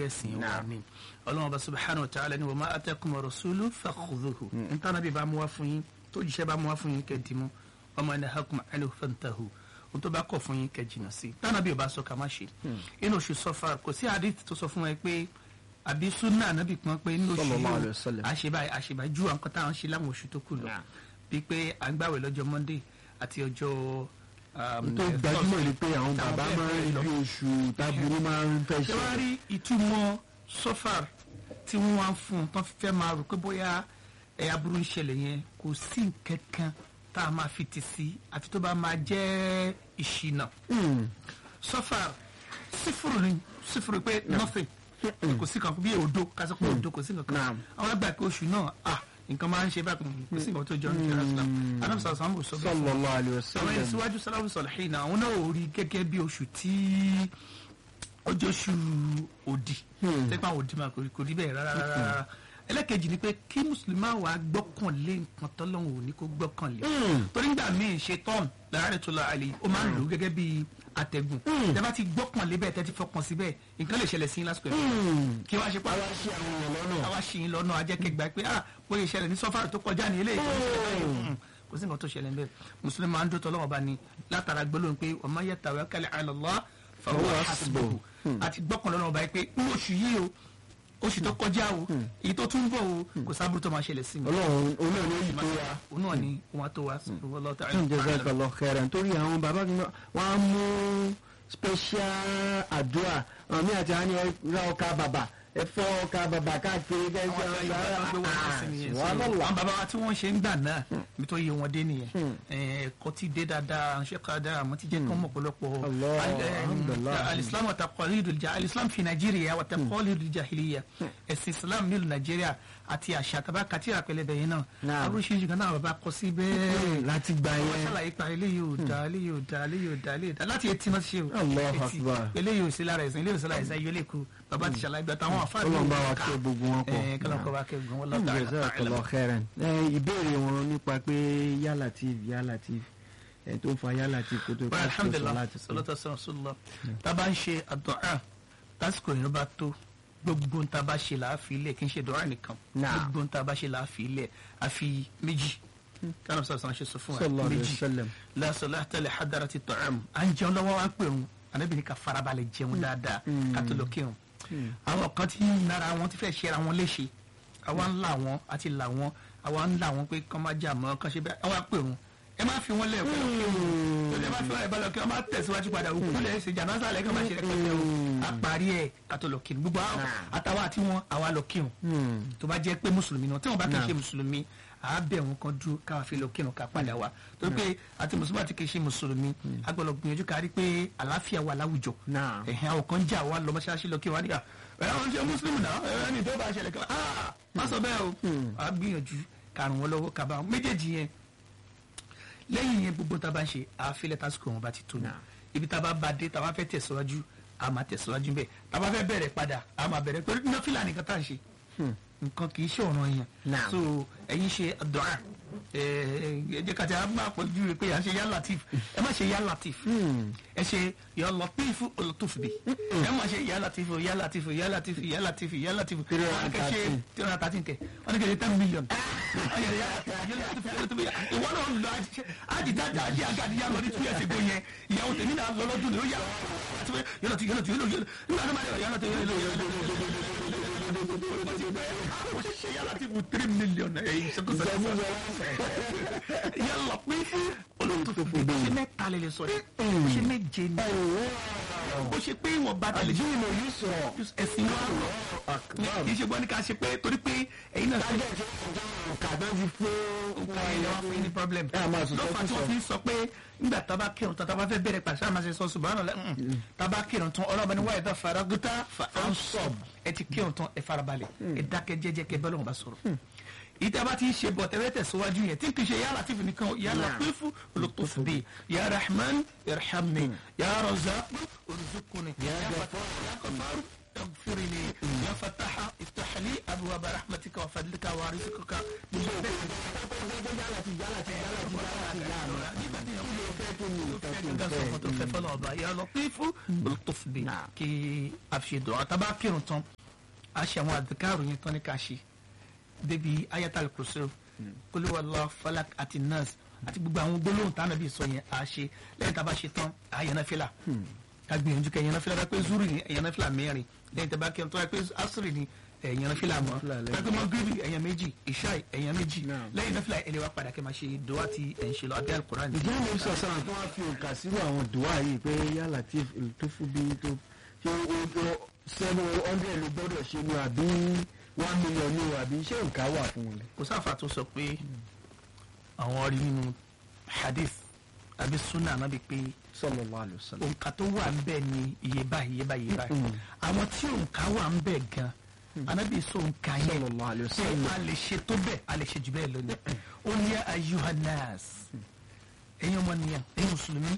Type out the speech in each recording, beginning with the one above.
ẹ̀sìn wa ni ọlọ́run bá subhanahu wa ta'ala ni wa ma atakum rasulu fakhudhuhu nítorí bí bá mú wá fún yín tó jíṣẹ́ bá mú wá fún yín kẹ́dìmú ọmọ ẹni hakum anhu fantahu ohun tó bá kọ̀ fún yín kẹ́jìnà sí tánà bí o bá sọ ká má ṣe inú oṣù sọfà kò sí hadith tó sọ fún ẹ pé àbí sunna ànábì pọn pé inú oṣù Sallallahu alaihi yìí wasallam. àṣebáyé àṣebáyé ju àwọn kan táwọn ṣe láwọn oṣù tó kù lọ Nah. bíi pé à ń gbàwẹ̀ lọ́jọ́ monday àti ọjọ́ um, tó eh, gbajúmọ̀ Thursday. ni pé àwọn Táwọn bàbá bẹ́ẹ̀ máa bẹ́ẹ̀ ń lọ. rí oṣù táburú máa ń fẹ́ ṣé ṣe. wàá rí ìtumọ̀ sọ́fàr tí wọ́n wá ń fún un tán fẹ́ máa rò pé bóyá ẹ̀yà burú ń ṣẹlẹ̀ yẹn kò sí nǹkan kan tá a máa fi tì sí àfi tó bá máa jẹ́ ìṣìnà sọ́fàr sífùrù ni sífùrù pé nothing kò sí kan bí òdo kásán pé òdo kò sí nǹkan kan Naam. àwọn àgbà pé oṣù náà ah nǹkan máa ń ṣe bákan kò sí nǹkan tó jọ ní ṣẹlẹ̀ islam anamsa sambo sọ bẹ́ẹ̀ fún wa sallallahu alaihi àwọn ẹni wasallam. síwájú sálábù sọlẹ́hìn náà àwọn náà ò rí gẹ́gẹ́ bí oṣù tí ọjọ́ oṣù òdì tẹ́pẹ́ àwọn òdì máa kò rí kò rí bẹ́ẹ̀ rárá rárá ẹlẹ́kejì ni pé kí mùsùlùmí máa wà gbọ́kànlé nǹkan tọ́lọ́hún ò ní kó gbọ́kànlé torí nígbà míì ṣe tọ́ọ̀n lára rẹ̀ tó lọ àlè ó máa ń lò ó gẹ́gẹ́ bí atẹ́gùn tẹ́ bá ti gbọ́kànlé bẹ́ẹ̀ tẹ́ ti fọkàn sí bẹ́ẹ̀ nǹkan lè ṣẹlẹ̀ sí yín lásìkò ẹ̀ kí wọ́n á ṣe pa àwa ṣe àwọn èèyàn lọ́nà. àwa ṣì ń lọ́nà ajẹ́kẹ̀gbà pé ah bóyá ìṣẹ̀lẹ̀ ní sọ́fàrì tó kọjá ní eléyìí tó ń ṣẹlẹ̀ báyìí Mm, kò sí nǹkan tó ṣẹlẹ̀ níbẹ̀ mùsùlùmí máa ń dó tọ́lọ́wọ́ bá ní látara gbólóhùn pé ọmọ yẹ tàwé kálí àlọ́lá fọwọ́ Fahuwa hasbuhu àti gbọ́kàn lọ́nà ọba yìí pé ní oṣù yìí o oṣù tó kọjá o èyí tó tún bọ̀ o kò sábúrú tó máa ṣẹlẹ̀ sí mi ọlọ́run olóòrùn yóò yí tó wa. òun náà ni wọn tó wá sọ̀rọ̀ lọ́tà jazakallah khairan nítorí àwọn bàbá mi wọn á mú special àdúrà àwọn míì àti àwọn ẹni ra ọkà bàbà ẹ fọ ọkà bàbà káàkiri kẹsì àwọn àgbà yìí bá gbé wọn sí nìyẹn So, subhanallah. àwọn bàbá wa tí wọ́n ṣe ń gbà náà ibi tó yẹ wọn dé nìyẹn ẹ̀kọ́ ti dé dáadáa ṣe ká dáa àmọ́ ti jẹ́ kán mọ̀ pọ̀lọpọ̀ Allah, Al- eh, alhamdulillah. alislam wa taqalidul ja alislam fi nàìjíríà wa taqalidul jahiliya ẹ̀sìn islam nílùú nàìjíríà àti àṣà tàbá kàtí àpẹlẹbẹ yẹn náà Naam. oríṣiríṣi kan náà bàbá kọ sí bẹ́ẹ̀ láti gbà wọ́n yẹn ṣàlàyé pa eléyìí ò da eléyìí ò da eléyìí ò da eléyìí ò da láti etí náà ṣe o Allahu Etí. Akbar. eléyìí ò sí lára ẹ̀sìn eléyìí ò sí lára ẹ̀sìn ayé lè kú bàbá ti ṣàlàyé gbàtà àwọn àfáà Ọlọ́run bá wa kẹ́ gbogbo wọn pọ̀. ẹ̀ kọ́lọ́n kọ́ bá kẹ́ gbogbo wọn lọ́tà jazakallah khairan. ẹ ìbéèrè wọn nípa pé Ya Latif Ya Latif ẹ tó ń fa Ya Latif kó tó Well, kó tó sọ alhamdulilah láti sọ. salatu rasulillah tá a bá ń ṣe àdúà lásìkò yẹn bá tó gbogbo tá a bá ṣe là á fi ilẹ̀ kì í ṣe dùà nìkan Naam. gbogbo tá a bá ṣe là á fi ilẹ̀ a fi méjì kánà sọ̀rọ̀ sọ̀rọ̀ ṣe sọ fún sallallahu wa alaihi méjì wasallam. la salata li hadarati ta'am à ń jẹun lọ́wọ́ wa pè wọn ànábì ní ká farabalẹ̀ jẹun dáadáa ká tó lọ kírun àwọn kan tí nara wọn ti fẹ́ ṣe ara wọn léṣe àwa ń là wọn àti là wọn àwa ń là wọn pé kán má jà mọ́ kán ṣe bẹ́ẹ̀ àwa pè wọn ẹ má fi wọn lẹ̀ pẹ̀lú kírun ẹ má fi wọn lẹ̀ pẹ̀lú kírun ẹ má tẹ̀síwájú padà òkú lẹ̀ ṣe jàǹdà lẹ̀ kán má ṣe rẹpẹtẹ o a parí ẹ̀ ká tó lọ kírun gbogbo àwọn àtàwọn àti wọn àwa lọ kírun tó bá jẹ́ pé mùsùlùmí náà tí wọ́n bá kì í ṣe mùsùlùmí à á bẹ̀ wọn kan dúró káwa fi lọ kírun ká padà wá torí pé àti mùsùlùmí àti kì í ṣe mùsùlùmí a gbọ́dọ̀ gbìyànjú ká rí pé àlàáfíà wà láwùjọ Naam. ẹ̀hìn àwọn kan jà wá lọ mọ́ṣáláṣí lọ kí wọ́n á nígbà ẹ̀ wọ́n ṣe mùsùlùmí náà ẹ̀ ẹni tó bá ṣẹlẹ̀ kan ah má sọ bẹ́ẹ̀ o à á gbìyànjú ká ràn wọ́n lọ́wọ́ ká bá wọn méjèèjì yẹn lẹ́yìn yẹn gbogbo tá a bá ń ṣe àfilẹ̀ tásìkò wọn bá ti tó ní ibi tá a bá ba dé tá a bá fẹ́ tẹ̀síwájú a máa tẹ̀síwájú bẹ́ẹ̀ tá a bá fẹ́ bẹ̀rẹ̀ padà a máa bẹ̀rẹ̀ torí nọ́fìlà nìkan tá à ń ṣe nǹkan kì í ṣe ọ̀ràn yẹn Naam. so ẹ̀yin ṣe àdúà ẹ ẹ jẹ́ ká ti máa pọ̀jù pé à ń ṣe yá latif ẹ má ṣe yá latif ẹ ṣe yá latif olùtúf bi ẹ má ṣe yá latif yá latif yá latif yá latif yá latif Three wọn hundred kẹ ṣe thirteen. tí wọn ta ti ń kẹ wọn ní kẹ ṣe ten million Wọ́n yẹ yá Latif, yá Latif, yá Latif, yá- ìwọ náà lọ àjìdájà àjì àgàdì yá lọ ní two years ago yẹn ìyàwó tèmi náà lọ lọ́dún ní ó yá yá Latif, yá Latif, yá Latif, nígbà tó máa yẹ yá Latif, yá Latif, yá Latif, ṣe yá Latif three million ẹ̀yìn ṣẹ́kọ̀ọ́ yálà pé fún olùtòfò ṣe mẹ́ta lè lè sọ yìí ṣe méje ni ó ṣe pé ìwọ̀n bá tẹ̀lé ṣe àdínà yìí sọ̀rọ̀. ẹ̀sìn wa rọ̀ kì í ṣe gbọ́n ní ká ṣe pé torí pé ẹ̀yin náà ṣe kàdán ti fún nǹkan ẹ̀yẹ wá fún yín ní problem Ẹ máa sọ lọ́fà tí sọ. wọ́n fi ń sọ pé nígbà tá a bá kírun tán tá a bá fẹ́ bẹ̀rẹ̀ pàṣẹ àmà ṣe sọ ṣùgbọ́n àná tá a bá kírun tán ọlọ́ba ní wáyé tó fara gúta fa ansọ́b ẹ ti kírun tán ẹ farabalẹ̀ ẹ dákẹ́ jẹ́jẹ́ kẹ bẹ́ẹ̀ lọ́wọ́ bá sọ̀rọ̀ ìtẹ́ bá ti ń ṣe bọ̀ tẹ́lẹ̀ tẹ̀síwájú yẹn tí n kì í ṣe yàrá tí nìkan yàrá pé fún olùtòfò bíi ya rahman irhamni ya razaq urzuqni ya ghafaru اغفر لي يا فتاح افتح لي ابواب رحمتك وفضلك ورزقك يا لطيف بالطف بي كي افشي دعاء تبع كيرون تون a ṣe àwọn àdìkárò yẹn tán ní ká ṣe débi ayatal kursi kólúwàlá falak àti nas àti gbogbo àwọn gbólóhùn tá ànábì sọ yẹn a ṣe lẹ́yìn tá a bá ṣe tán a yẹn náà fìlà ká gbìyànjú kẹ yẹn náà fìlà bá pé zuri ni ẹ̀yẹn náà fìlà mẹ́rin lẹ́yìn tá a bá kí ẹ̀ tó wá pé asiri ni ẹ̀yẹn náà fìlà mọ́ Fìlà lẹ́yìn. bá pé mọ́ gírí ẹ̀yẹn méjì ìṣáì ẹ̀yẹn méjì Naam. lẹ́yìn náà fìlà ẹ̀lẹ́ wa padà kẹ́ máa ṣe dùwà tí ẹ̀ ń ṣe lọ abẹ́ alukoran ìdí àwọn oṣù ọ̀sán tó wá fi òǹkà sírò àwọn dùwà yìí pé yálà tí tó fún bí tó ṣé ó ó seven hundred ló gbọ́dọ̀ ṣe ni àbí one million ni o àbí ṣé òǹkà wà fún wọn. kò sáfà tó sọ pé àwọn rí nínú hadith àbí sunna ànábì pé sallallahu alaihi wasallam. òǹkà tó wà ń bẹ̀ ni iye báyìí iye báyìí iye báyìí Mm. àwọn tí òǹkà wà ń bẹ̀ gan ànábì sọ òǹkà yẹn sallallahu alaihi pé wasallam. a lè ṣe tó bẹ́ẹ̀ a lè ṣe jù bẹ́ẹ̀ lónìí ó ní ayuhanas ẹ̀yin ọmọ nìyẹn ẹ̀yin mùsùlùmí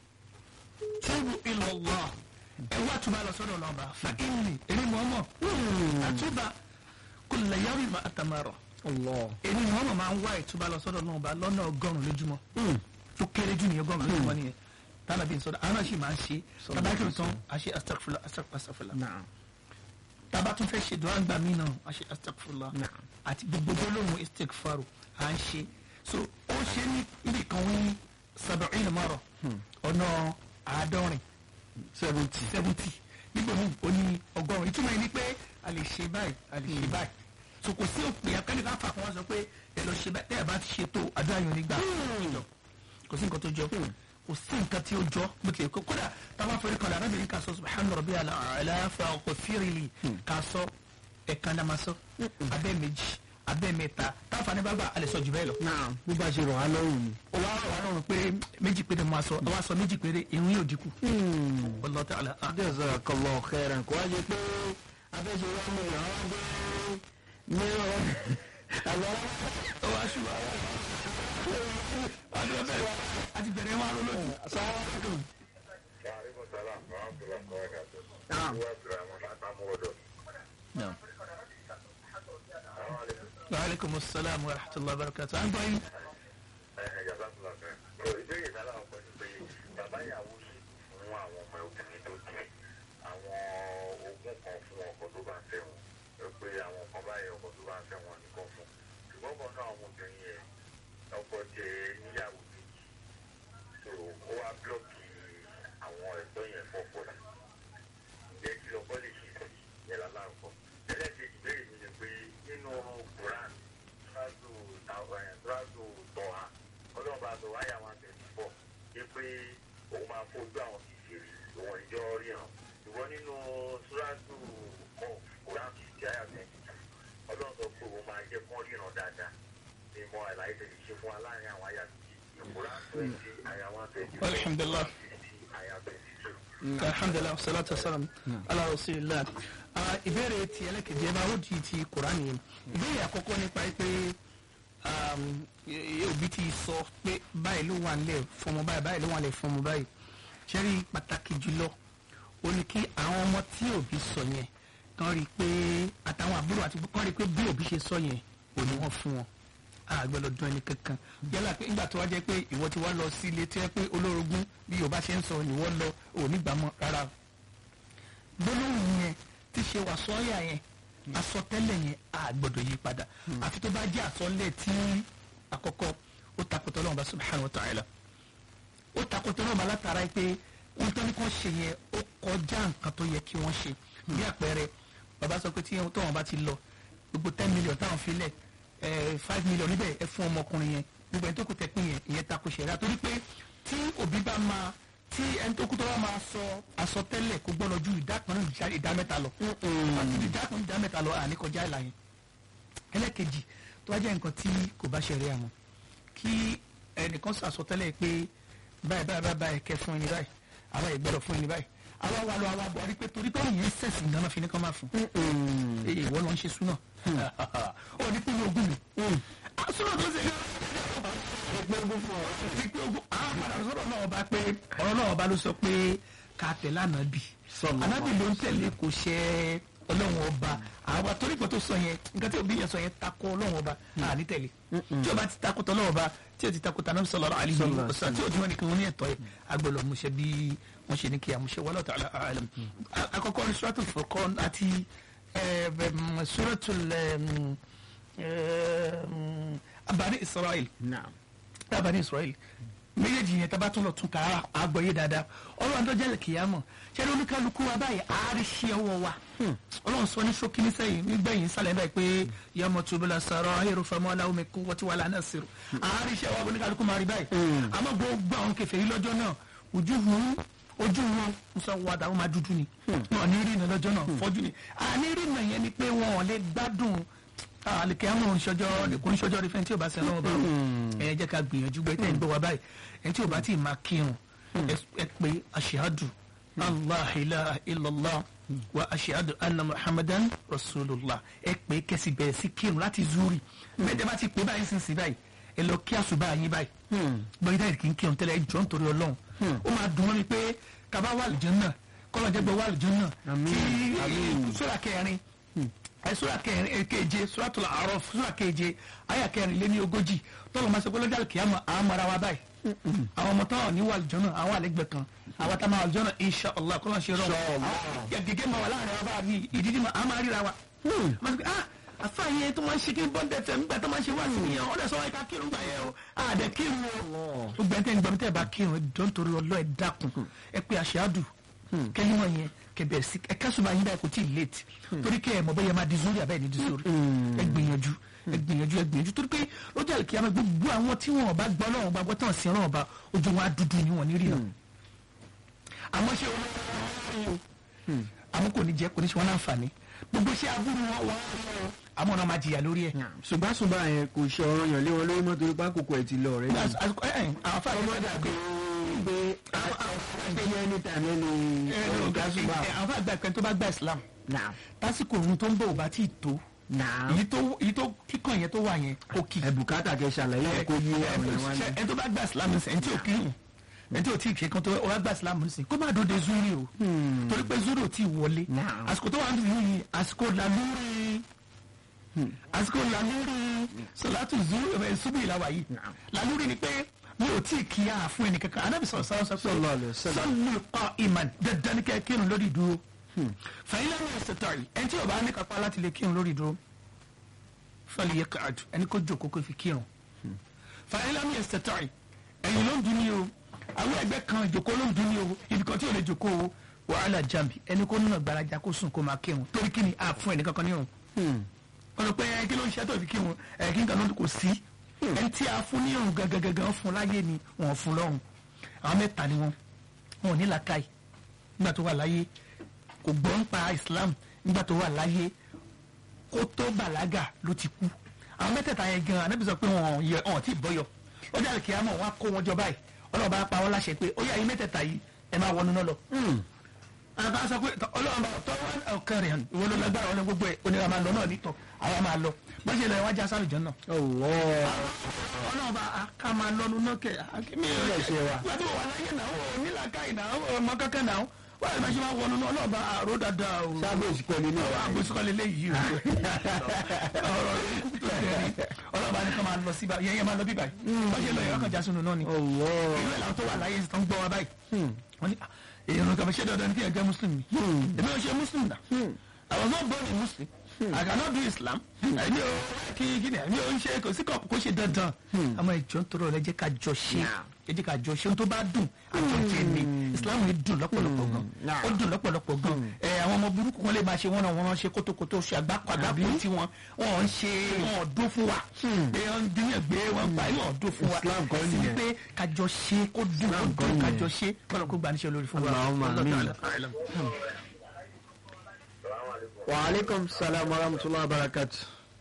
tubu ila Allah ẹ wá túbà lọ sọ́dọ̀ ọlọ́ba fa inni èmi mọ̀ọ́mọ̀ àtúbà kulla yawmin àtàmárọ̀ Allah. èmi ni wọn máa ń wá ìtúbà lọ sọ́dọ̀ náà bá lọ́nà ọgọ́rùn lójúmọ́ tó kéré jù nìyẹn ọgọ́rùn lójúmọ́ nìyẹn tánà bí n sọdọ àwọn náà sì máa ń ṣe tabakiri tán a ṣe astagfula astagfula Naam. taba tún fẹ́ ṣe dùn àgbà mí náà a ṣe astagfula Naam. àti gbogbo gbólóhùn istigfaru à ń ṣe so ó ṣe ní ibi kan wí sab'in mara ọ̀nà àádọ́rin seventy. seventy nígbà míì ó ní ọgọ́rùn ìtumọ̀ yìí ni pé a lè ṣe báyìí a lè ṣe báyìí so kò sí òpin akẹ́ni ká fà kó wọ́n sọ pé ẹ lọ ṣe báyìí tẹ́ ẹ bá ti ṣe tó àdúrà yóò nígbà kò sí nǹkan tó jọ kò sí nǹkan tí ó jọ bó tilẹ̀ kó kódà táwọn afẹ́rẹ́ kan lára bìnrin ká sọ subhana rabbi aláfa ọkọ̀ fírìlì ká sọ ẹ̀kan náà máa sọ abẹ́ méjì abẹ́ mẹ́ta táfàní bá gbà a lè sọ jù bẹ́ẹ̀ lọ Naam. bó bá ṣe rọ̀ á lọ́rùn ni. ó wá rọ̀ wá lọ́rùn pé méjì péré máa sọ àwa sọ méjì péré irun yóò dínkù wallahu ta'ala a'lam. jazakallahu khairan kò wá jẹ pé abẹ́ṣe wa mọ̀ ìyàwó gbé ní ọ̀rọ̀ àgbà ó wá ṣùgbọ́n ọdún bẹ́ẹ̀ àti bẹ̀rẹ̀ wọn lọ lójú. sáwọn Waalaikum salam warahmatullahi wabarakatuh. Naam. Wa Abdurrahman Atamuwodo. Assalamualaikum. wa aleykum salaam wa rahmatulah wa barakatuh. à ń gbọ́ yín. Ẹ jazakallah khair. Lọ ìbéèrè náà làwọn kan ní pé bàbá ìyàwó sì fún àwọn ọmọ obìnrin tó jẹ àwọn ogún kan fún ọkọ tó bá ń fẹ́ wọn. Ẹ pé àwọn kan báyìí ọkọ tó bá ń fẹ́ wọn nìkan fún. Ṣùgbọ́n kan náà àwọn obìnrin yẹn ọkọ jẹ níyàwó méjì. So ó wá búlọ́ọ̀kì àwọn ẹ̀tọ́ yẹn fọ́pọ̀ sí. Ǹjẹ́ kí lọ́kọ́ lè ṣe sí yẹn lálàkọ́? Ẹlẹ́kejì bẹ́ẹ̀ mi ni pé nínú Quran tíráàtù tíráàtù tọ́ha ọlọ́run bá sọ wáyà wọn tẹ̀sí pọ̀ ṣé pé òun máa fojú àwọn kìsìrì òun ìjọ ríran ṣùgbọ́n nínú tíráàtù kọ́ Quran fifty àyà twenty two ọlọ́run sọ pé òun máa jẹ́ kán ríran dáadáa ní mọ àlàyé tẹ̀lé ṣe fún wa láàrin àwọn àyà méjì Quran twenty àyà one twenty four Alhamdulillah. fifty àyà twenty two. alhamdulilah salatu wasalam ala rasulillah Ah, ìbéèrè ti ẹlẹ́kẹ̀jẹ́ ẹ bá ó di ti kuraani yẹn ìbéèrè àkọ́kọ́ nípa pé um, y- y- òbí ti sọ pé báyìí ló wà nílẹ̀ fọmọ báyìí báyìí ló wà nílẹ̀ fọmọ báyìí ṣẹ́rí pàtàkì jùlọ ó ní kí àwọn ọmọ tí òbí sọ yẹn kàn rí i pé àtàwọn àbúrò àti kàn rí i pé bí òbí ṣe sọ yẹn ò ní wọ́n fún wọn àgbẹ̀lọ̀ dún ẹni kankan yálà pé nígbà tó wá jẹ́ pé ìwọ ti wá lọ sí ilé tí wọ́n pé olórogún bí yorùbá ṣe ń sọ ni wọ́n lọ òní gbàmọ́ rárá o gbólóhùn yẹn ti ṣe wà sọ́ọ̀yà yẹn àsọtẹ́lẹ̀ yẹn a gbọ́dọ̀ yí padà àfi tó bá jẹ́ àsọlẹ̀ tí àkọ́kọ́ ó takòtò Ọlọ́run bá subhanahu wa ta'ala ó takòtò Ọlọ́run bá látara pé wọ́n tán ní kàn ṣe yẹn ó kọjá nǹkan tó yẹ kí wọ́n ṣe bí àpẹẹrẹ bàbá sọ pé tí wọn bá ti lọ gbogbo ten million táwọn fi lẹ̀ ẹ̀ five million níbẹ̀ ẹ fún ọmọkùnrin yẹn gbogbo ẹni tó kù tẹ pín yẹn ìyẹn takò ṣẹ̀dá torí pé tí òbí bá máa tí ẹni tó kú tó bá máa sọ àsọtẹ́lẹ̀ kó gbọ́dọ̀ ju ìdá kan náà ìdá mẹ́ta lọ àti ìdá kan ìdá mẹ́ta lọ àní kọjá ìlà yẹn ẹlẹ́kejì tó wá jẹ́ nǹkan tí kò bá ṣẹ̀rí àmọ́ kí ẹnìkan sọ àsọtẹ́lẹ̀ pé báyìí báyìí báyìí báyìí kẹ́ fún ẹni báyìí àwa ìgbọ́dọ̀ fún ẹni báyìí àwa wà lọ àwa bọ̀ rí pé torí pé òun yẹn sẹ̀sìn ganan fi ní kán máa fún ee ìwọ ló ń ṣe súnà ó ní pínlẹ̀ ogún mi súnà tó ṣe ẹgbẹ́ ogún fún ọ. ìpín ogún àwọn padà sọ̀rọ̀ náà ọba pé ọ̀rọ̀ náà ọba ló sọ pé ká tẹ̀lé ànábì Sallallahu ànábì ló ń tẹ̀lé kò ṣe ọlọ́run ọba àwọn torí pé tó sọ yẹn nǹkan tí òbí yẹn sọ yẹn takò ọlọ́run ọba àní tẹ̀lé tí ọba ti takò tọ́lọ́run ọba tí o ti takò tànà sallallahu alaihi Sallallahu wasallam tí o ti wọn nìkan wọn ní ẹ̀tọ́ yẹn agbọ́dọ̀ múṣẹ bí wọ́n ṣe ní kí a múṣẹ wallahu ta'ala a'lam àkọ́kọ́ ní suratul Furqan àti eh, em, suratul em, em, abani israel naam abani israel méjèèjì yẹn tá a bá tún lọ tún ká àgbọ̀yé dáadáa ọlọ́run tó jẹ́ kìyàmọ̀ ṣẹ́ni oníkálukú wa báyìí àárísí ọwọ́ wa ọlọ́run sọ ní ṣókí ní sẹ́yìn nígbẹ̀yìn sálẹ̀ báyìí pé yọmọ tóbulà sọ̀rọ̀ ayélu fẹmọ́ aláwọ̀ mi kú wọ́tí wà lánàá sírò àárísí ọwọ́ oníkálukú máa rí báyìí àmọ́ gbogbo àwọn kẹfẹ́ yìí lọ́jọ́ náà ojú wọn ojú wọn ń sọ wà dáwọn máa dúdú ni wọn ní rí iná lọ́jọ́ náà fọ́jú ni àní rí iná yẹn ni pé wọn ò lè gbádùn àlèkè àwọn oníṣọjọ́ kò oníṣọjọ́ rí fẹ́ tí o bá sẹ́ lọ́wọ́ bá ẹ jẹ́ ká gbìyànjú gbé tẹ́ ń gbọ́ wa báyìí ẹ tí o bá ti máa kírun ẹ pé aṣíhádù allah ilaha illallah wa aṣíhádù anna muhammadan rasulullah ẹ pé kẹsì bẹ̀rẹ̀ sí kírun láti zuri bẹ́ẹ̀ bá ti pé báyìí sísìn báyìí ẹ lọ kí àṣùbà yín báyìí gbọ́dọ̀ dáìrì kì í kírun tẹ́lẹ̀ ẹ jọ́ nítorí ọlọ́run ó máa dùn mọ́ mi pé kaba wà lìjọ́ náà kọ́lọ́ jẹ́ gbọ́ wà lìjọ́ náà tí sura kẹrin ẹ sura kẹrin keje suratul A'raf sura keje aya kẹrin lé ní ogójì tọ́lọ̀ máa ṣe pé lọ́jà kìámà àwọn ọmọ ara wa báyìí àwọn ọmọ táwọn ní wàlùjọ náà àwọn àlẹgbẹ kan àwọn tá a máa wàlùjọ náà insha allah kọ́lọ́ ṣe rọrùn àwọn gẹ́gẹ́ máa wà láàrin wa bá mi ìdíjí máa máa ríra wa. máa sọ pé ah àfààyè tó máa ń ṣe kí n bọ́ dẹ̀ fẹ́ nígbà tó máa ń ṣe wá sí yẹn ọ̀dẹ̀ sọ wáyé ká kírun gbà yẹn o àdẹ kírun o. ó gbẹ́ tẹ́ ń gbọ́ tẹ́ bá kírun ẹ jọ nítorí ọlọ́ ẹ dákun ẹ pé àṣàdù kẹ́yìn wọn yẹn kẹbẹ̀ sí ẹ kásùnmọ́ ayé báyìí kò tí ì late torí kẹ́ ẹ mọ̀ bẹ́ẹ̀ máa di zuri àbẹ́ẹ̀ ní di zuri ẹ gbìyànjú ẹ gbìyànjú ẹ gbìyànjú torí pé lọ́jọ́ àlùkìyàmẹ́ gbogbo àwọn tí wọn bá gbọ́ lọ́wọ́ bá gbọ́ tán sí ọlọ́wọ́ bá ojú wọn á dúdú ni wọn ní rí náà àmọ́ ṣé wọn àmọ́ kò ní jẹ́ kò ní ṣe wọn láǹfààní gbogbo ṣé aburú wọn wọn àmọ́ ọ̀nà máa jìyà lórí ẹ̀. ṣùgbọ́n ṣùgbọ́n yẹn kò ṣe ọ̀rọ̀ yàn lé wọn lórí mọ́ torí pákòkò ẹ̀ ti lọ rẹ̀ ni. àsìkò ẹ̀ ẹ̀ àwọn fáwọn ọmọdé àgbẹ̀ pé pé ní anytime ẹni ọ̀gá ṣùgbọ́n. àwọn fáwọn àgbà pẹ́ tó bá gba Islam naam tásìkò òun tó ń bọ̀ ò bá tí ì tó naam èyí tó èyí tó kíkàn yẹn tó wà yẹn kó kì í. ẹ bùkátà kẹ ṣàlàyé ẹ kó yé àwọn èèyàn wá ní. ẹ tó bá gba Islam ní sẹ ẹ tí ò kírun ẹ tí ò tí ì ṣe kan tó wá gba Islam ní sẹ kó má dòde zuri o torí pé zuri ò tí ì wọlé Naam. àsìkò tó wà ní ìlú yìí àsìkò làlúrí àsìkò làlúrí sọlátù zuri ẹ ṣubú ìlàwà yìí Naam. làlúrí ni pé mi ò tí ì kí a fún ẹnì kankan anábì sọ̀rọ̀ sọ̀rọ̀ sọ pé Sallallahu alaihi wasallam. sọ́nù kọ́ ìmàn dandan ní kẹ́ kírun lórí ìdúró fàyín lẹ́nu ẹ̀sẹ̀ tọ̀rì ẹni tí ò bá ní kápá láti lè kírun lórí ìdúró fẹ́lẹ̀ yẹ káàdù ẹni kó jókòó kó fi kírun fàyín lẹ́nu ẹ̀sẹ̀ tọ̀rì ẹ̀yìn ló ń dun ní o àwọn ẹgbẹ́ kan ìjòkó ló ń dun ní o ibi kan tí ò lè jòkó o wàhálà jàmbí ẹni kó nínà gbaraja kó sùn kó máa kírun torí kí ni a fún ẹnì kankan nírun wọ́n sọ pé ẹ kí ló ń ṣe tó fi kírun ẹ kí n kan ló kò sí ẹni tí a fún nírun gangan fún láyé ni wọ́n fún lọ́run àwọn mẹ́ta ni wọ́n wọn ò ní làákàyè nígbà tó wà láyé kò gbọ́ ń pa Islam nígbà tó wà láyé kó tó bàlágà ló ti kú àwọn mẹ́tẹ̀ẹ̀ta yẹn gan anábì sọ pé wọn yẹ wọn ti bọ́yọ̀ ọjà àlùkí àmọ́ wọn á kó wọn jọ báyìí ọlọ́run bá pa wọn láṣẹ pé ó yà yín mẹ́tẹ̀ẹ̀ta yìí ẹ máa wọnú náà lọ. àbá sọ pé tọ- ọlọ́run bá tọ́ wọn ọ̀kan rẹ̀ hàn ìwọ ló lágbára ọlọ́run gbogbo ẹ̀ onírà máa lọ náà nítọ̀ àwa máa lọ bọ́n ṣe lọ ẹ̀ wá já sálù jọ náà. ọwọ́ ọlọ́run bá a ká máa lọ́nu náà kẹ̀ àkíní Ilé iṣẹ́ wa. wọ́n ti wà láyé náà ó nílàkàyè náà ó ọmọ kankan náà wọ́n àti máa ṣe máa wọnú náà ọlọ́run bá àrò dáadáa o sábà òsìkò nínú ọ̀rọ̀ àgbésùkọ́ lè léyìí o ọ̀rọ̀ ikú tó jẹ́ ni ọlọ́ba ní ká máa lọ síbà yẹn yẹn máa lọ bíbà yìí wọ́n ṣe lọ yẹn ọkàn já sínú náà ni ọwọ́ ìlú ẹ̀ làwọn tó wà láyé tó ń gbọ́ wa báyìí wọ́n ní "Ah, èèyàn kan ṣe dandan ní kí ẹ jẹ́ muslim ni èmi ò ṣe muslim náà I was not born a muslim I cannot do Islam èmi ò kí kí ni èmi ò ń ṣe kò sí kò ṣe dandan àmọ́ ìjọ ń tọrọ rẹ jẹ́ ká jọ ṣe ẹ jẹ́ ká jọ ṣe ohun tó bá dùn àjọjẹ ni Islam yìí dùn lọ́pọ̀lọpọ̀ gan Nah. ó dùn lọ́pọ̀lọpọ̀ gan ẹ àwọn ọmọ burúkú kan lè máa ṣe wọ́n náà wọ́n ṣe kótókótó ṣe àgbákò àgbákò tí wọ́n wọ́n ń ṣe wọ́n dún fún wa èèyàn ń dín ẹgbẹ́ wọn pa wọ́n dún fún wa Islam kọ́ ẹ̀sìn ni nìyẹn. pé kájọ ṣe kó dùn kó Islam kọ́ dùn nìyẹn. kájọ ṣe kọ́nà kó gbaníṣẹ́ lórí fún wa. Allahumma Wallahu amin. ta'ala a'lam. wa aleykum salaam wa rahmatulah wa barakatu.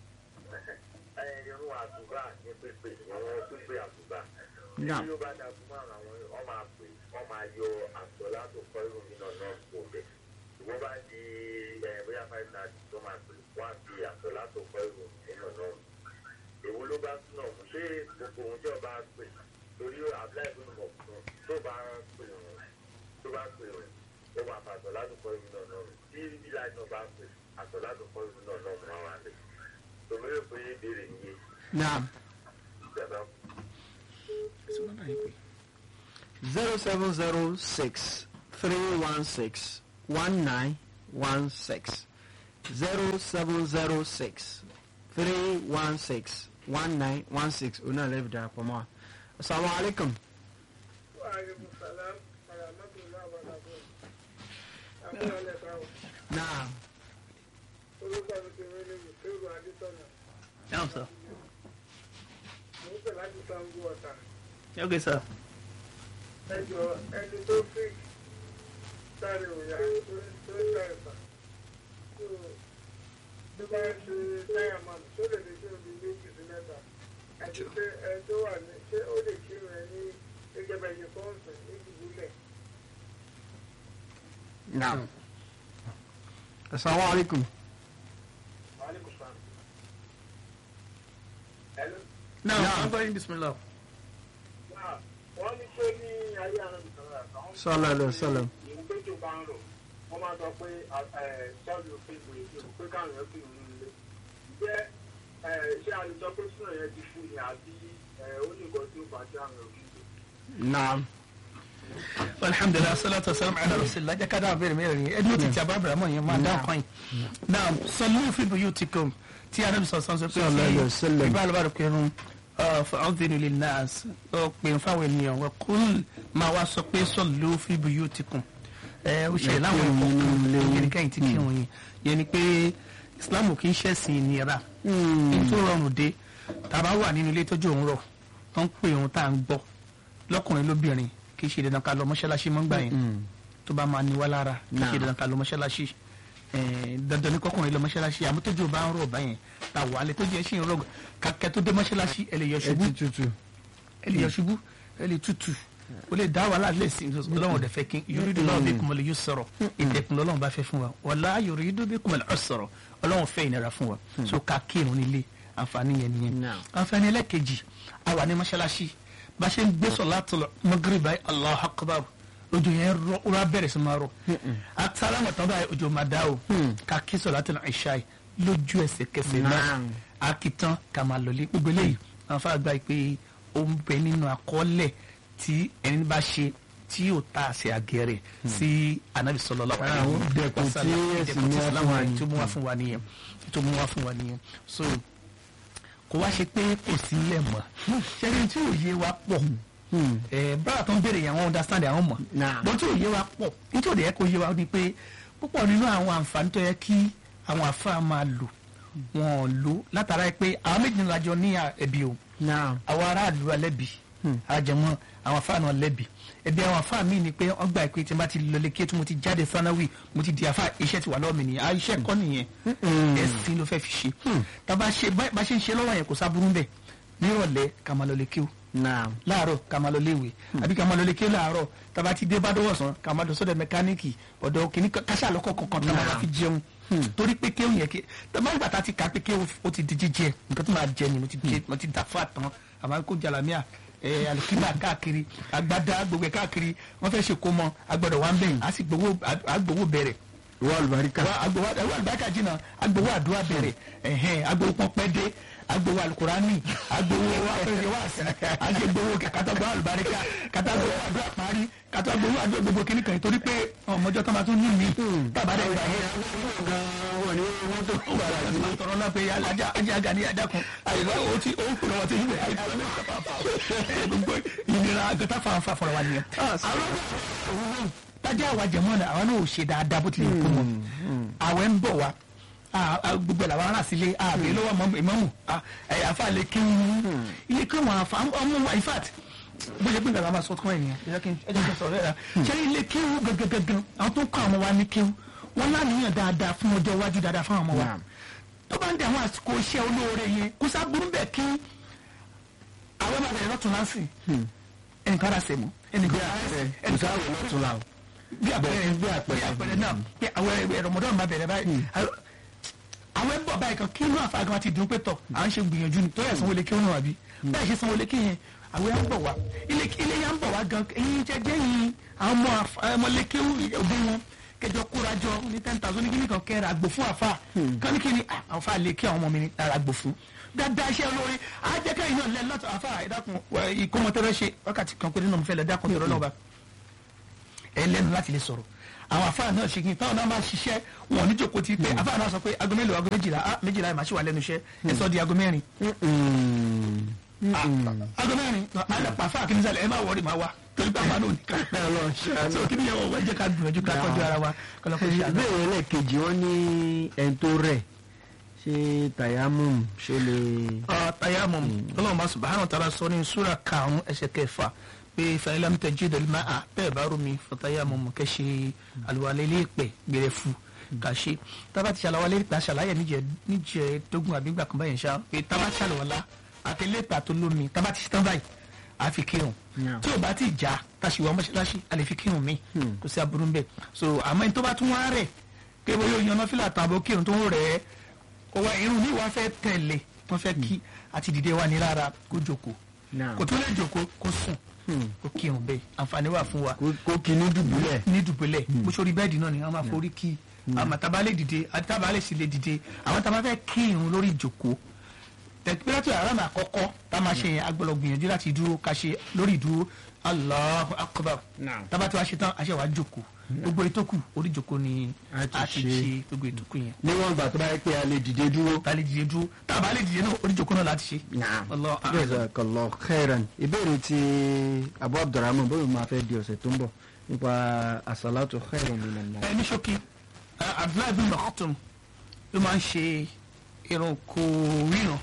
irun àtúbà ní pípé àwọn pípé àtúbà Naam. tí ó bá dàgbù mọ́ àwọn ọ máa pè ọ máa yọ àtọ látò kọ irun mi náà náà kò bẹ ìwọ́n bá di ẹ bóyá five thirty tó máa pè wọ́n á fi àtọ látò kọ irun mi náà náà èwo ló bá tún náà mú ṣé gbogbo ohun tí ọba pè lórí abúlé ìlú mọ̀ fún tó bá pè wọn tó bá pè wọn ó máa fa àtọ látò kọ irun náà náà tí bílá náà bá pè àtọ látò kọ irun náà náà mú àwọn àlè tòmí rò pé ìbéèrè nìyẹn naam ìjọba. zero seven zero six three one six one nine one six zero seven zero six three one six one nine one six òun náà lẹ́bi darapọ̀ mọ́ wa. asalaamualeykum. Waalaikum salam warahmatullahi wabarakatuh. Àbúrò lẹ́ka o. naam. Orúkọ mi ti rí ní Mùsùlùmí Adétọ́nà. Naam sir. Mo ń pè láti Sango Ọ̀tà. Okay sir. Ẹ jọ ẹni tó fi sáré òyà tó tó sáré fà. Tó bá ń ṣe táyà máa tó lè lè ṣe omi méjì sí mẹ́ta. Àti pé ẹ tó wà ní ṣé ó lè kírun ẹ ní gẹ́gẹ́ bẹ́ẹ̀ ṣe fọ́ọ̀sì ní ìdílé. naam. asalaamualeykum. Waalaikum salam. Hello. Now, Naam. I'm going bismillah. Náà, wọ́n ní pé ní ayé àwọn ìsọ̀rọ̀ àtàwọn. Sallallahu alaihi wasallam. ìlú péjọ bá ń rò wọ́n máa sọ pé sọ́ọ̀lù òfin ìwé ìṣòro pé káwọn èèyàn fi ìlú ilé. Ǹjẹ́ eh, ṣé a lè sọ pé sùnà yẹn ti fún ni àbí eh, ó ní nǹkan tí ó fà á sí àwọn òfin ìlú? naam. alhamdulilah salatu wasalam ala rasulillah jẹ́ ká dáhùn bẹ́ẹ̀ mẹ́rin ẹni ó ti ti àbábẹ̀rẹ̀ mọ̀ yẹn máa dáhùn kan yìí. now sallu fi buyutikum tí anabi sọ sọ́n sọ pé Sallallahu alaihi wasallam. ìbá alùbárò pinnu fa'adhinu linnas ó pè ń fáwọn ènìyàn wa kul máa wá sọ pé sallu fi buyutikum ẹ ó ṣe láwọn ẹ̀kọ́ kan yẹn kẹ́yìn tí kírun yìí yẹn ni pé islam kì í ṣẹ̀sìn ìnira ní tó rọrùn dé tàbá wà nínú ilé tójú òun rọ tó ń pè òun tá à ń gbọ́ lọ́kùnrin lóbìnrin kì í ṣe dandan ká lọ mọ́ṣáláṣí mọ́ gbà yẹn tó bá máa ní wá lára kì í ṣe Náà. dandan ká lọ mọ́ṣáláṣí Eh, dandan ní kọkùnrin lọ mọ́ṣáláṣí àmọ́ tójú bá ń rọ̀ báyẹn ta wà á lè tójú ẹ ṣì ń rọ̀ kàkẹ́ tó dé mọ́ṣáláṣí ẹ lè yọ ẹ ṣubú ti tutù. ẹ lè yọ ṣubú ẹ lè tutù o lè dá wàhálà lè sin ọlọ́run ọ̀dẹ̀ fẹ́ kí yorùdú náà bí kùmọ̀lẹ̀ yóò sọ̀rọ̀ ìdẹ̀kùn lọ́lọ́run bá fẹ́ fún wa wàlá yorùdú bí kùmọ̀lẹ̀ ọ̀ sọ̀rọ̀ ọlọ́run fẹ́ ìnira fún wa so ká kírun nílé àǹfààní yẹn nìyẹn Now. àǹfààní ẹlẹ́kejì a wà ní mọ́ṣáláṣí bá ṣe ń gbé sọ̀látùl Maghrib báyìí Allahu Akbar ojú yẹn rọ ó wá bẹ̀rẹ̀ sí máa rọ àtàrà wọn tán báyìí ojú máa dá o ká kí sọ̀látùl Ìṣá yìí lójú ẹsẹ̀ kẹsẹ̀ náà Naam. akitan kamaloli gbogbo eléyìí wọn fà gbà pé ó ń bẹ nínú àkọọ́lẹ̀ tí ẹni bá ṣe tí yóò ta àṣẹ àgẹrẹ sí anabi sallallahu Ara àwọn dẹkùn tí ẹ̀sìn mú wá fún wa nìyẹn. tó mú wá fún wa nìyẹn tó mú wá fún wa nìyẹn so kò wá ṣe pé kò sí ilẹ̀ mọ́ ṣẹ́ni tí òye wa pọ̀ ẹ̀ bára tó ń béèrè yẹn àwọn understand àwọn mọ̀ Nah. bọ́n tí òye wa pọ̀ nítorí ẹ̀ kò yé wa ni pé púpọ̀ nínú àwọn àǹfààní tó yẹ kí àwọn àfáà máa lò wọn ò lò látara ẹ pé àwọn méjì ńlá jọ ní ẹbí o naam. àwọn aráàlú alẹ́bi àjẹmọ́ àwọn afáà náà lẹ́bi ẹbí àwọn afáà míì ni pé wọ́n gbà pé tí n bá ti lọlé kí tí mo ti jáde sanawi mo ti di afáà iṣẹ́ ti wà lọ́wọ́ mi nìyẹn ah iṣẹ́ kọ́ nìyẹn ẹ̀sìn ló fẹ́ fi ṣe tàbá ṣe bá bá ṣe ń ṣe lọ́wọ́ yẹn kò sábúrú bẹ́ẹ̀ nírọ̀lẹ́ ká máa lọlé kí o naam. láàárọ̀ ká máa lọ léwe àbí ká máa lọ léke láàárọ̀ tàbá ti dé bádọ́wọ̀sán ká máa lọ sọ́dọ̀ mẹkáníìkì ọ̀dọ̀ kìíní káṣá lọ́kọ̀ kọ̀ọ̀kan tá a máa fi jẹun torí pé kéwù yẹn ké tàbá ìgbà tá a ti kà á pé kéwù ó ti di jíjẹ nǹkan tó máa jẹ ni mo ti jẹ mo ti dà fún àtàn àmọ́ kó jalamiya ẹ alikima káàkiri agbada gbogbo ẹ̀ káàkiri wọ́n fẹ́ ṣe kó mọ agbọ́dọ̀ wá ń bẹ̀yìn á sì gbowó á gbowó bẹ̀rẹ̀ ìwọ àlùbáríkà. wa agbowo ẹwọ alibaka jina agbowo àdúrà bẹ̀rẹ̀ ẹhẹn agbowo pọpẹdé agbowo alukurani agbowo afẹsẹ waasi agbowo katagbowo alubarika katagbowo àdúrà parí katagbowo àdúrà gbogbo kìnnì kan torí pé ọmọjọ tó ma tún ní mi tábàdà ìgbà yẹn wọ́n ní wọ́n tó kú bàrà sí. ma tọrọ náà pé ajá ajá gani ajá kan àyẹ̀wò o ti o ń kúrò wọn ti yíwèé àyẹ̀wò ní ìjọba gbogbo ìnira agata fanfa fọlọ wa nìyẹn. àwọn tájà wa jẹ̀mọ́ náà àwọn náà ò ṣe dáadáa bó tilẹ̀ kó mọ́ àwẹ̀ ń bọ̀ wá Ah, ah, gbogbo ẹ̀ làwọn ará sílé àbẹ̀ lọ́wọ́ mọ́- ìmámù Ah, ẹ̀ àfa lè kí wọn ilé kí wọn àfa ọmọ wa in fact bó ṣe pé ìgbà máa sọ fún ẹ̀yìn ẹ̀ kí ẹ jẹ́ kí n sọ̀rọ̀ ẹ̀ rà ṣé ilé kéwú gangan àwọn tó ń kọ́ àwọn wa ní kéwú wọn láníyàn dáadáa fún ọjọ́ iwájú dáadáa fún àwọn ọmọ wa Naam. tó bá ń dẹ àwọn àsìkò iṣẹ́ olóore yẹn kó sábúrú bẹ́ẹ̀ kí àwọn bá bẹ̀rẹ̀ lọ́tún lásìn ẹnìkan rà sẹ́mu ẹnìkan rà kò ẹnìkan sáwọ lọ́tún la o. bí àpẹẹrẹ bí àpẹẹrẹ. bí àpẹẹrẹ náà pé àwọn ẹ̀rọ ọmọdé ọmọ bẹ̀rẹ̀ báyìí àwọn ẹ̀ ń bọ̀ báyìí kan kí inú àfa gan ti dùn pé tọ̀ à ń ṣe gbìyànjú ni tó yẹ sanwó lékè ònà àbí báyìí ṣe sanwó lékè yẹn àwọn ẹ̀ ń bọ̀ wá ilé ilé yẹn ń bọ̀ wá gan ẹ̀yin jẹ́ jẹ́ yín àwọn ọmọ àfa- ọmọ lékè òbí wọn kẹjọ kórajọ ní ten thousand ní kíní kan kẹrẹ àgbò fún àfa kan ní kíní ah, àwọn àfa lékè àwọn ọmọ mi ní ara àgbò fún dáadáa iṣẹ́ olóore àjẹkẹ́ yìí náà lẹ́ lọ́tọ̀ àfa ẹ̀dákun ìkómọtẹ́rẹ́ ṣe wákàtí kan péré náà mo fẹ́ lẹ́ dákun tọ̀rọ̀ náà bá ẹ lẹ́nu láti lè sọ̀rọ̀ àwọn afáà náà ṣe kí n táwọn náà máa ṣiṣẹ́ wọn ò ní jòkó ti pé afáà náà sọ pé aago mélòó aago méjìlá ah méjìlá ẹ̀ máa ṣì wà lẹ́nu iṣẹ́ ẹ sọ di aago mẹ́rin aago mẹ́rin àdàpà afáà kí ní sálẹ̀ ẹ má wọrí máa wá torí pé àwọn náà ò ní ká Ọlọ́run ṣàánú. so kí ni yẹn wọ̀ wọ́n jẹ́ ká gbìyànjú ká tọ́jú ara wa kọ́lọ́kọ́ ṣe àná. ìbéèrè ẹlẹ́ẹ̀kejì wọ́n ní ẹni tó rẹ̀ ṣé tayamum ṣó lè. tayamum ọlọ́run bá subahana wa taala sọ ní sura karùn-ún ẹsẹ̀ kẹfà pé fa'ilam tajidul ma'a bẹ́ẹ̀ bá rú mi fatayamum kẹ́ ṣe àlùwalẹ̀ lẹ́ẹ̀pẹ̀ gbẹrẹ fún kà ṣe tábà ti ṣàlàwalẹ̀ lẹ́ẹ̀pẹ̀ aṣàlàyé níjẹ níjẹ dógún àbí gbà kan báyìí ṣá pé tábà ṣàlùwalá àti lẹ́ẹ̀pẹ̀ àtolómi tábà ti ṣetán báyìí a fi kírun Yeah. tí o bá ti já tàṣìwọ́ mọ́ṣáláṣí a lè fi kírun mi kò sí aburú bẹ́ẹ̀ so àmọ́ ẹni tó bá tún wá rẹ̀ kébó yóò yan nọ́fìlà tàbó kírun tó ń rẹ̀ ẹ́ ọwọ́ irun ní wàá fẹ́ tẹ̀lé wọ́n fẹ́ kí àti dìde wà ní rárá kó jókòó Naam. kò tó lè jókòó kó sùn kó kírun bẹ́ẹ̀ àǹfààní wà fún wa kó- kó kí ní dùbúlẹ̀. ní dùbúlẹ̀ bó sórí bẹ́ẹ̀dì náà ni wọ́n máa forí kí àmọ́ tábà lè dìde àti tábà lè sì lè dìde àwọn tábà fẹ́ kí irun lórí ìjókòó tẹ̀pẹ́rẹ́tì àràmà àkọ́kọ́ tá a máa ṣe yẹn agbọ́dọ̀ gbìyànjú láti dúró ká ṣe lórí ìdúró Allahu akbar Naam. tábà tí wàá ṣe tán àṣẹ wàá jókòó gbogbo ìtókù orí ìjókòó ni A ti a ti ṣe. ṣe gbogbo ìtókù yẹn níwọ̀n ìgbà tó bá yẹ pé a lè dìde dúró. ta lè dìde dúró tábà lè dìde náà orí ìjókòó náà láti ṣe. Naam. Allahu a'lam. Jazakallahu khairan ìbéèrè tí abu abdulrahman bóyá máa fẹ́ di ọ̀sẹ̀ tó ń bọ̀ nípa asalatu khairan minan nas. ẹ ní ṣókí ẹ, abdullahi bin maktum ló máa ń ṣe irun kò ríran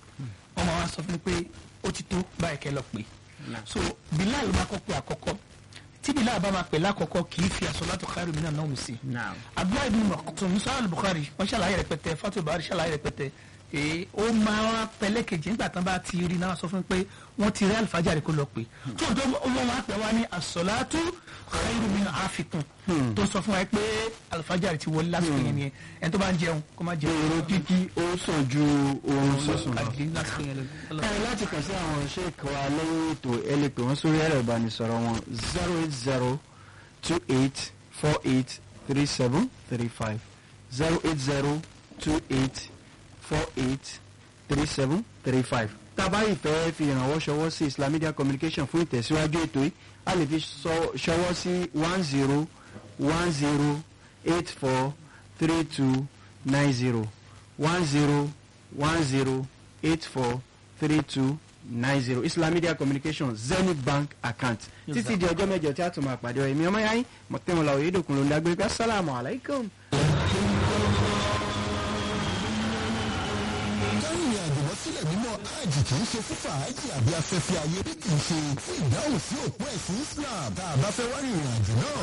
wọn máa wá sọ fún mi pé ó ti tó báyìí kẹ́ lọ pé so bilal máa kọ́ pé àkọ́kọ́ tí bilal bá máa pè lákọ̀ọ́kọ́ kì í fi as-salatu khairu minan nawm sí Naam. abdullahi bin maktum sọ́ọ́ bukhari wọ́n ṣàlàyé rẹpẹtẹ fatul bari ṣàlàyé rẹpẹtẹ ee ó máa pẹlẹ kejì nígbà tán bá ti rí náà sọ fún mi pé wọ́n ti rí alifájàre kó lọ pé tó tó wọ́n wá pẹ̀ wá ní as-salatu khairu min afikun tó sọ fún wa pé alifájàre ti wọlé lásìkò yẹn nìyẹn ẹni tó bá ń jẹun kó má pé jẹun irun kíkí ó sàn ju oorun sísùn lọ. àdìrí lásìkò yẹn lọ. ẹ láti kàn sí àwọn sheik wa lẹ́yìn ètò ẹ lè pè wọ́n sórí ẹ̀rọ ìbánisọ̀rọ̀ wọn zero eight zero two eight four eight three seven three five zero eight zero two eight four eight three seven three five. tábà ìfẹ́ fi ìrànwọ́ ṣọwọ́ sí Islam Media Communication fún ìtẹ̀síwájú ètò yìí a lè fi sọ- ṣọwọ́ sí one zero one zero eight four three two nine zero one zero one zero eight four three two nine zero Islam Media Communication Zenith Bank account títí di ọjọ́ mẹ́jọ tí a tún máa pàdé ọ èmi ọmọ yáyín mọ̀tẹ́wọ̀n làwọn yédòkun ló ń dágbére pé assalamu alaikum. kárìnrìn àjò lọ sílẹ̀ mímọ́ hajj kì í ṣe fún fàájì àbí afẹ́fẹ́ ayé bí kì í ṣe fún ìdáhùn sí òpó ẹ̀sìn Islam tá a bá fẹ́ wá rìnrìn àjò náà